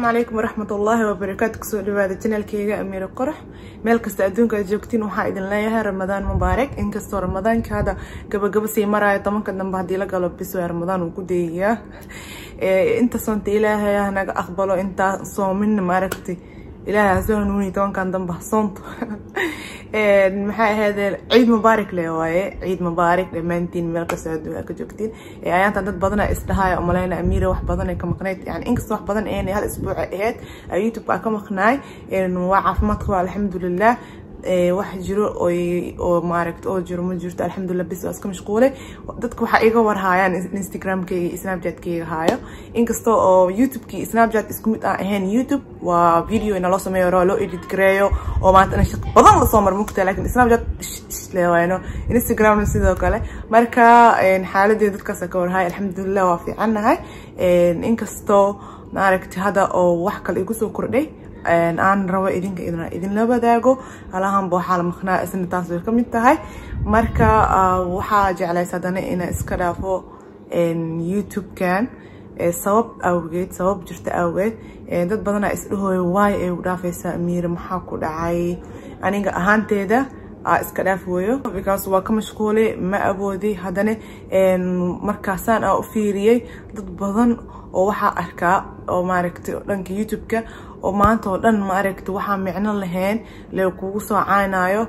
calaykum waraxmatullaahi wabarakaatu kusoo dhawaada janaalkeyga amiiro qorax meel kasta adduunka aad joogtiin waxaa idin leeyahay ramadaan mubaarak inkastoo ramadaanka hadda gabagaba sii maraayo tobanka dambe haddii la galo biswa ramadaan uu ku deegayaa inta soonta ilaahay ah naga aqbalo intaa soomin maaragtay ilaahay hasoo hanuuni tobankan dambe soonto maxay ahaydeen ciid mubaarak le waaye ciid mubaarak dhammaantiin meel kastoo adduunka ka joogtiin ayaantan dad badana isdhahaaya umaleyna amiira wax badan ay ka maqnayd yani inkastoo wax badan een hal isbuuc ahayd youtube aa ka maqnaay waa caafimaadka waa alxamdulilah wax jiro oo maaragta oo jiro ma jirto alxamdulilah bis waa iska mashquulay dadka waxaa iga warhaayaan instagramkeyga iyo snapchatkeyga haayo inkastoo oo youtubekii snapchat isku mid aan ahayn youtube waa video ina loo sameeyo hore loo edit gareeyo oo maanta ina shaqo badan lasoo mar mugta laakiin snapchat leewayno instagramna sidoo kale marka xaaladii dadkaasa ka warhaaya alxamdulilah waa fiicannahay inkastoo maaragta hadda oo wax kale igu soo kordhay aan rabo idinka idinla wadaago alahanba waxaa la maqnaa isna taas way ka mid tahay marka waxaa jeclays haddana ina iska dhaafo youtube-kan sabab awgeed sabab jirta awgeed dad badanaa isdhahooya waayo ay u dhaafaysaa amiire maxaa ku dhacay aniga ahaanteeda aa iska dhaaf weeyo because waa ka mashquulay ma awoodi haddana markaasaan aa u fiiriyey dad badan oo waxaa arkaa oo maaragtay dhanka youtube-ka oo maanta oo dhan maaragta waxaa micno lahayn le kugu soo caanayo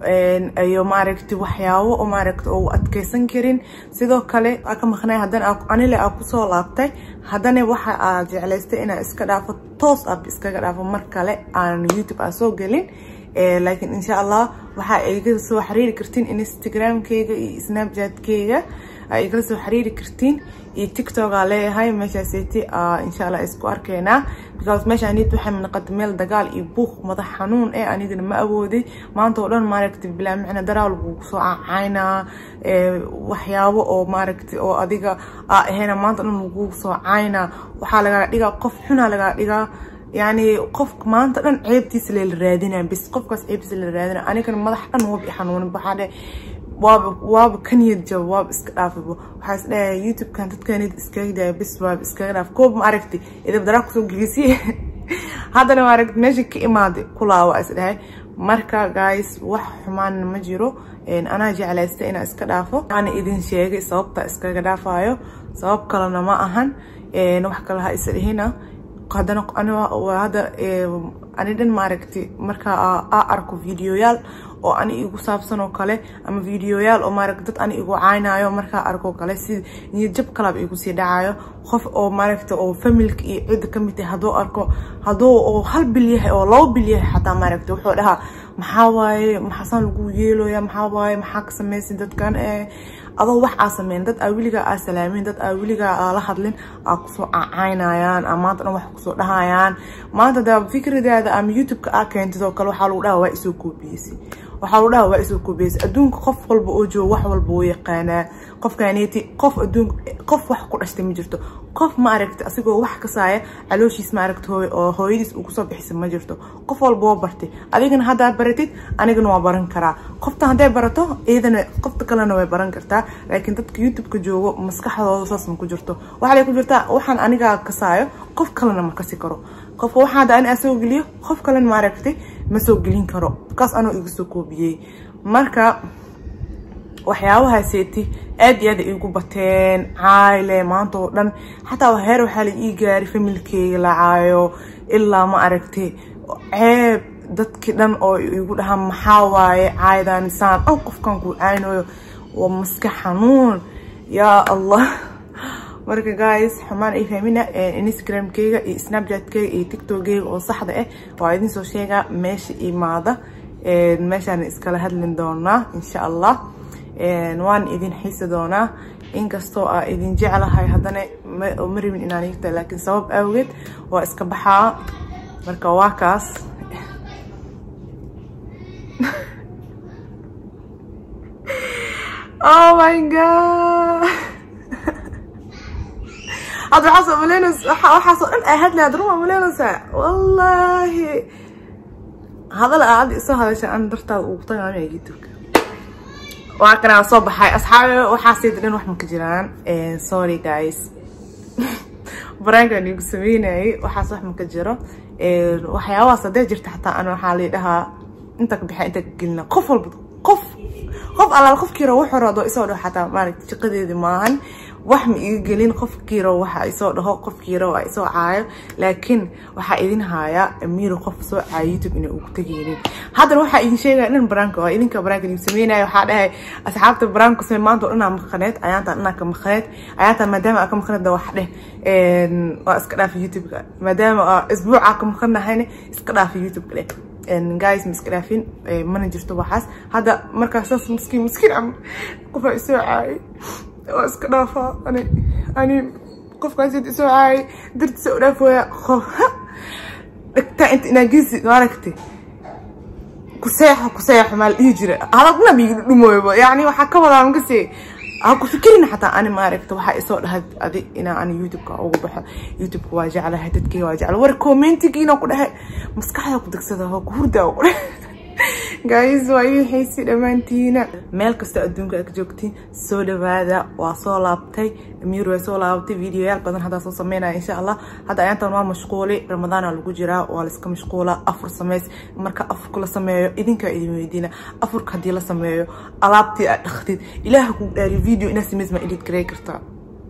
iyo maaragta waxyaabo oo maaragta oo adkeysan karin sidoo kale aa ka maqnay haddana anile aa kusoo laabtay haddana waxa aa jeclaystay inaa iska dhaafo toos ab iskaga dhaafo mar kale aan youtube aa soo gelin laakiin insha allah waxaa iga soo xiriiri kartiin instagramkeyga iyo snapchatkeyga aa igala soo xiriiri kartiin iyo tiktok aa leeyahay meeshaaseti insha allah isku arkeynaa because meeshaanit waxay noqotay meel dagaal iyo buuq madax xanuun eh anigana ma awooday maanta oo dhan maaragtay bilaa micna daraal lagugu soo cacaynaa waxyaabo oo maaragtay oo adiga aa ahayna maanta o dhan lagugu soo caynaa waxaa lagaa dhigaa qof xunaa lagaa dhigaa يعني قفك ما أنت أنا عيبتي اللي رادينا بس قفك عيبتي اللي رادينا أنا كان مضح أنا هو بيحنون بحاله waaba waaba ka niyad jabo waaba iska dhaafabo waxaa is dhahay youtube kan dadka niyad iskaga daya bis waaba iskaga dhaaf koob ma aragtay idab daraa kusoo gelisiye haddana ma aragtay meesha ka imaaday kulaa waa is dhahay marka guys wax xumaan ma jiro anaa jeclaysta inaa iska dhaafo ana idin sheegay sababta iskaga dhaafayo sabab kalena ma ahan wax kale ha isa dhihina haddana hadda ani dhan maaragtay marka aa arko videoyaal oo ani igu saabsan oo kale ama videoyaal oo maaragta dad ani igu caynayo markaa arko kale si niyad jab kalaba igu sii dhacayo qof oo maaragta oo familka iyo cidda ka mid tahay hadduu arko hadduu oo hal bil yahay oo laba bil yahay xataa maaragta wuxuu dhahaa maxaa waaye maxaasaan lagu yeelooya maxaa waaye maxaa ka samaysin dadkan ee adoo wax aa sameyn dad aa weligaa aa salaamin dad aa weligaa aa la hadlin aa kusoo cacaynayaan aa maanta dhan wax kusoo dhahayaan maanta da fikradaada ama youtube-ka aa keentid oo kale waxaa lagu dhaha waa isoo koobiyeysay waxaa lagu dhaha waa isoo koobiyeysay adduunka qof walba oo joogo wax walba wuu yaqaanaa qofkaaneti qof adduunka qof wax ku dhashtay ma jirto qof ma aragta asigoo wax kasaaya calooshiis ma aragta hooy oo hooyadiis uu kusoo bixisa ma jirto qof walba waa bartay adigana haddaad baratid anigana waa baran karaa qofta hadday barato iyadana qofta kalena way baran kartaa laakiin dadka youtube-ka joogo maskaxdooda saas ma ku jirto waxaa lay ku jirtaa waxaan anigaa kasaayo qof kalena ma kasi karo qofka waxaa hadda ani asoo geliyo qof kalena ma aragtay ma soo gelin karo kaas anoo iga soo koobiyey marka waxyaabahaaseti aad iyo aad iigu bateen cayle maanta oo dhan xataa heer waxaa la ii gaari familkeyga la caayo ilaa ma aragtay ceeb dadkii dhan oo igu dhahaa maxaa waaye caaydan saan dhan qofkan ku caynayo waa maska xanuun yaa allah marka guys xumaan ay fahmina instagramkeyga iyo snapchatkeyga iyo tiktokeyga oo saxda ah waa idin soo sheegaa meesha imaada meeshaan iskala hadlin doonaa insha allah waan idin xiisi doonaa inkastoo aa idin jeclahay haddana ma rabin inaan igta laakiin sabab awgeed waa iska baxaa marka waa kaas oh my god hadda waxaasoo maleynaysa waxaasoo dhan aa hadlaad ruma maleynaysaa wallaahi hadal aa hadda isoo hadasha an dartaada ugu tagaamaya youtube-ka waa kanaa soo baxay asxaabi waxaasayda dhan wax ma ka jiraan sorry guys baraankan igu sameynayay waxaas wax maka jiro waxyaabahaas hadday jirta xataa ana waxaa lii dhahaa inta ka bixa inta ka gelina qof walba qof qof allaal qofkiiro wuxuu rado isoo dhaho xataa maaragta shaqadeedi maahan wax ma iga gelin qofkiiro waxa isoo dhaho qofkiiro waa isoo caayo laakiin waxaa idin haaya amiiro qof soo caayo youtube inay ugu tegeynin haddana waxaa idin sheegaya dhan baraanka waa idinka baraanka idin sameynaya waxaa dhahay asxaabta baraanka samey maanta oo dhanaa maqaneed ayaantaan dhanaa ka maqaneed ayaantaan maadaama aa ka maqaneed wax dheh waa iska dhaafa youtube-ka maadaama isbuucaa ka maqanahayna iska dhaafa youtube-ka dheh guys ma iska dhaafin mana jirto waxaas hadda markaasaas miskiin miskiin am qofaa isoo caayay waa iska dhaafaa ani ani qofkaas isoo caayay dartiisa u dhaafooya qof dhigtaa inta inaagisi maaragtay kuseexa kuseexa maa la dhihi jira halagna miigi dhumooybo yani waxaa ka wadaa makasee ha ku fikirin xataa ani maaragta waxaa isoo dhahay adi inaa ani youtube-ka ugu baxo youtube-ka waa jeclahay dadkeyga waa jecla war commentigiina ku dhahay maskaxda ku degsada ha ku hurdaa ku dhahay guys waa ii xiisi dhammaantiina meel kasta adduunka aad ka joogtiin soo dhawaada waa soo laabtay amiir waa soo laabtay videoyaal badan haddaa soo sameynaya insha allah hadda ayaantan waa mashquuli ramadaana lagu jiraa waa laiska mashquula afur sameys marka afurka la sameeyo idinkaa idin weydiina afurka haddii la sameeyo alaabtii aad dhaktid ilaaha kugu dhaariyo video inaad sameys ma edit garey kartaa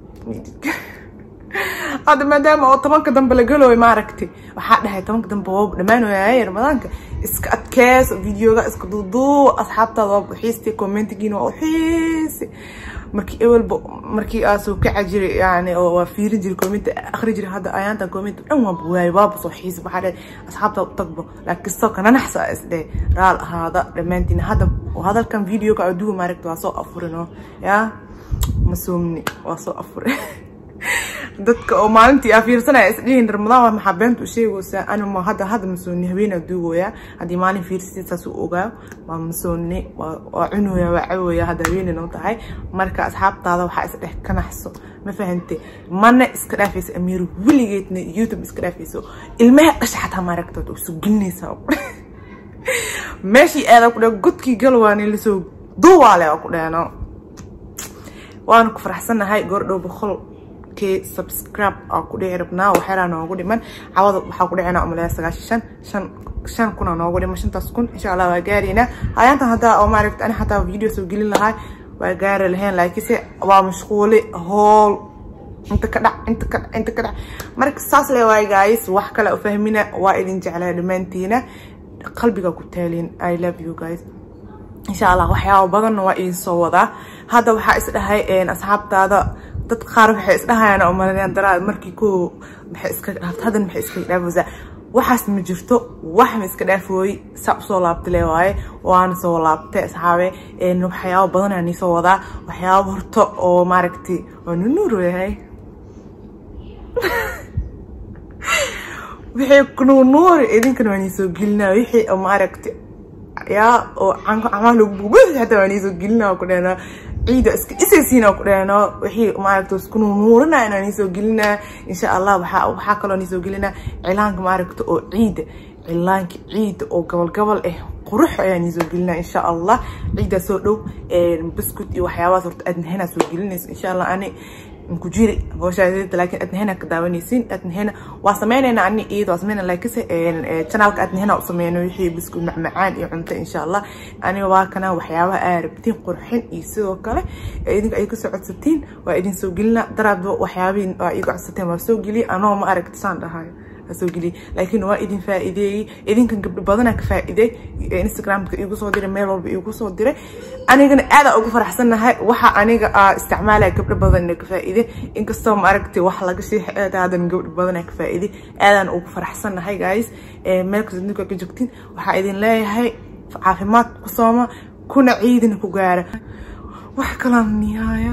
hadda maadaama oo tobanka dambe la galooyo maaragti waxaa dhahay tobanka dambe waa dhammaanoyaay ramadaanka iska adkees videoga iska duuduu asxaabtaada waa uxiistay commentigiina waa uxiisi markii ewelba markii aa soo kaca jiray yani oo waa fiirin jiray commenti akhri jiray hadda ayaanta commenti dhan waa buwaayay waaba soo xiisi waxaa dhahay asxaabtaada u tagbo laakiin soo kananaxsa isdhe raal ahaada dhammaantiin hadda hadalkan videoga aduga maaragti waa soo afurinoo yaa ma soomni waa soo afurin dadka oo maalintii aa fiirsanaya isdhihin ramadaan waa maxaa beenta u sheegaysaa ani ma hadda hadda masooni haweenaa duugooyaa haddii maalin fiirsatid saas u ogaa waa masooni waa cunooya waa cawooya hadda haweenina u tahay marka asxaabtaada waxaa isdhex ka naxso ma fahante mana iska dhaafaysa amiir weligeedna youtube iska dhaafayso ilmaha dhasha xataa maaragtood isu gelinaysaa meeshii aadaa ku dheh godkii galwaani lasoo duuwaale oo ku dhehno waana ku faraxsanahay goordhow boqol subscribe aa ku dhici rabnaa waxyaalaha noogu dhiman cawada waxaa ku dhicina umaleya sagaashan shan shan shan kuna noogu dhiman shantaas kun insha allah waa gaaraynaa ayaantan haddaa oo maaragta ani xataa video soo gelin lahaa waa gaari lahayn laakiinse waa mashquuli hool inta ka dhac inta ka dhac inta ka dhac marka saas le waay guys wax kale u fahmina waa idin jeclaa dhammaantiina qalbiga ku taalin i love you guys insha allah waxyaaba badanna waa idin soo wadaa hadda waxaa is dhahay asxaabtaada dad qaar waxay isdhahayaan oo malayaan daraa markii ko maxay iska dhaaftay hadan maxay iska dhaafaysaa waxaas ma jirto wax ma iska dhaafooy saa usoo laabtay le waaye waana soo laabtay asxaabe waxyaabo badan aan soo wadaa waxyaabo horto oo maaragtay waa nunuuro yahay wixii kunuunuuri idinkana waan soo gelinaa wixii oo maaragtay yaa oo camaa lagu bugbus xataa waan soo gelinaa ku dhehnaa ciida iska isaysiina ku dheeno wixii maaragta isku nuurinaa inaan isoo gelinaa insha allah waxaa waxaa kaloo isoo gelinaa cilaanka maaragta oo ciida cilaanka ciida oo gobol gobol ah qurux ayaan isoo gelinaa insha allah ciidaa soo dhow biscuit iyo waxyaabahaas horta adnahena soo gelinaysa insha allah ani ku jiri hooshaadeeda laakiin adnahena ka daawanaysiin adnahena waa sameynaynaa ani iyada waa sameynaa laakiinse channelka adnahena u sameyno wixii biscuit macmacaan iyo cunto insha allah aniga waa kana waxyaabaha aa rabtiin qurxin iyo sidoo kale idinka ay ka soo codsatiin waa idin soo gelinaa daraadba waxyaabihin waa iga codsateen waa soo geliye anoo ma aragti saan dhahayo soo geliyay laakiin waa idin faa'iideeyey idinkan gabdho badanaa ka faa'iiday instagramka igu soo diray meel walba igu soo diray anigana aadaa ugu faraxsannahay waxa aniga aa isticmaalaya gabdho badan inay ka faa'iiday inkastoo ma aragtay wax laga sheexay aad hadan gabdho badanaa ka faa'iiday aadaan ugu faraxsannahay guys meel kasta adduunka ka joogtiin waxaa idin leeyahay caafimaad ku sooma kuna ciidina ku gaara wax kalaan nihaaya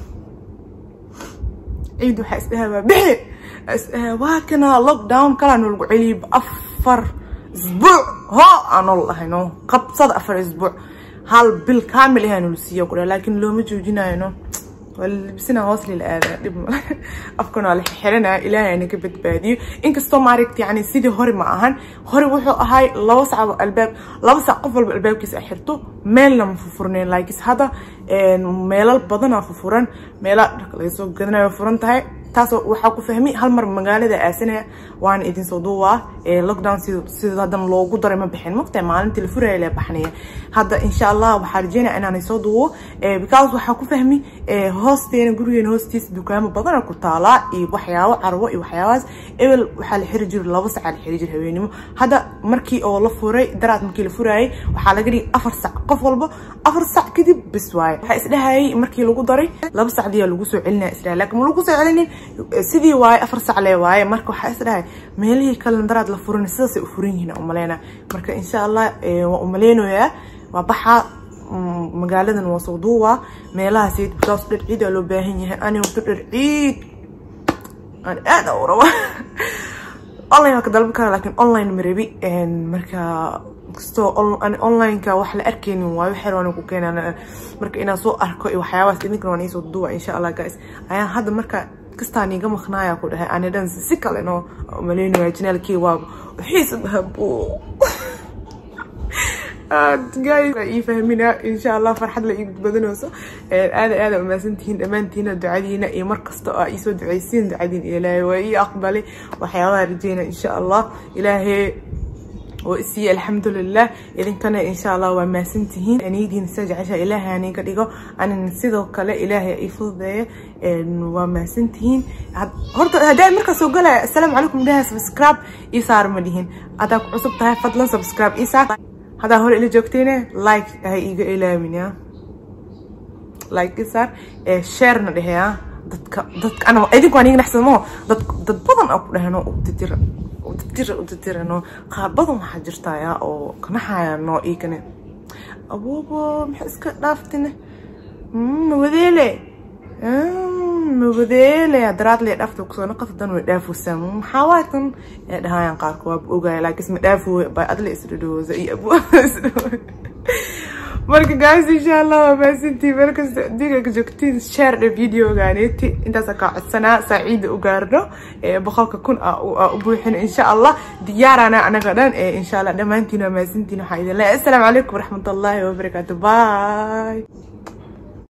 ciid waxaa isdhahaa waa bixi waa kana lockdown kalaa nolagu celiyay afar isbuuc ho aanol lahayno qabsada afar isbuuc hal bil kaamil ahaa nol siiya kudha laakiin looma joojinayno waa labisina hoos lila aadaa dhib ma afkan waa la xiranaya ilaahay ana ka badbaadiyo inkastoo maaragta yani sidii hore ma ahan hore wuxuu ahay laba sac albaab laba sac qof walba albaabkiisa xirto meelna ma fufurnayn laakiin hadda meelal badanaa fufuran meela dharka laga soo gadanayo furan tahay taas waxaa ku fahmi hal mar magaalada aasanaya waana idin soo duubaa lockdown sida hadan loogu daray ma bixin maqta maalintii la furaya lee baxnaya hadda insha allah waxaa rajeynaya inaan soo duubo because waxaa ku fahmi hoosteena gurigeena hoostiisa dukaamo badana ku taalaa iyo waxyaabo carwo iyo waxyaabahaas ebel waxaa la xiri jiray laba sac la xiri jiray haweenimo hadda markii oo la furay daraad markii la furayay waxaa laga dhigay afar sac qof walba afar sac kadib bis waaye waxaa isdhahayay markii lagu daray laba sacdiyaa lagu soo celinaya isdhahay laakiin ma lagu soo celinin sidii waaye afar sac lee waaye marka waxaa isdhahay meelihii kalen daraad la furin sidaasay u furan yihiin umaleyna marka insha allah waa umaleynayaa waa baxaa magaaladan waa soo duubaa meelahaas because dhar ciid aa loo baahan yahay ani waqti dhar ciid aan aad u raba online waa ka dalban karaa laakiin online marabi marka kastoo onlineka wax la arkaynin waayo waxyar waan ku keenaan marka inaan soo arko iyo waxyaabahaas idinkana waan iisoo duuba insha allah guys ayaan hadda marka kastaan iga maqnaaya ku dhahay ani dhan si kale noo maleynaya janaalkii waa xiisa bahabo ii fahmina insha allah farxad la ii badanayso aada aada umaasantihiin dhammaantiina ducadiina iyo mar kasta oo iisoo ducaysiin ducadiin ilaahay waa ii aqbalay waxyaabaha rajeyna insha allah ilaahay oo isiiye alxamdulilah idinkana insha allah waa maasantihiin aniidiin sida jecesha ilaahay aniga dhigo anin sidoo kale ilaahay ii fududeeya waa maasantihiin horta haddii markaa soo galaya assalaamu calaykum dhaha subscribe ii saar ma dhihin haddaa ku cusub tahay fadlan subscribe ii saar haddaa hore ila joogtayne like ha iiga ilaamin ya like ii saar sharena dhehe ya dadka dadka ana idinku aan iga naxsamo dad dad badan aa ku dhahano udadira udadira udadirano qaar badan waxaa jirtaa yaa oo kanaxayano iikane aboobo maxaa iska dhaaftine mawadeele mawadeele daraadle dhaafta kusoo naqata dan way dhaafaysaa maxaa waay tan ee dhahayaan qaarka waa ogaaya laakiin ma dhaafo bay adle isdhadhooza iyo abuu marka guys insha allah waa maasantii meel kasta adduunka ka joogtiin share dhe videogaaneti intaasa kaa codsanaa saaciida u gaarno boqolka kun aa u buuxin insha allah diyaarana anaga dhan insha allah dhammaantiin waa maasantiin waxaa idin leeyahay assalaamu calaykum waraxmatullaahi wabarakaatu bye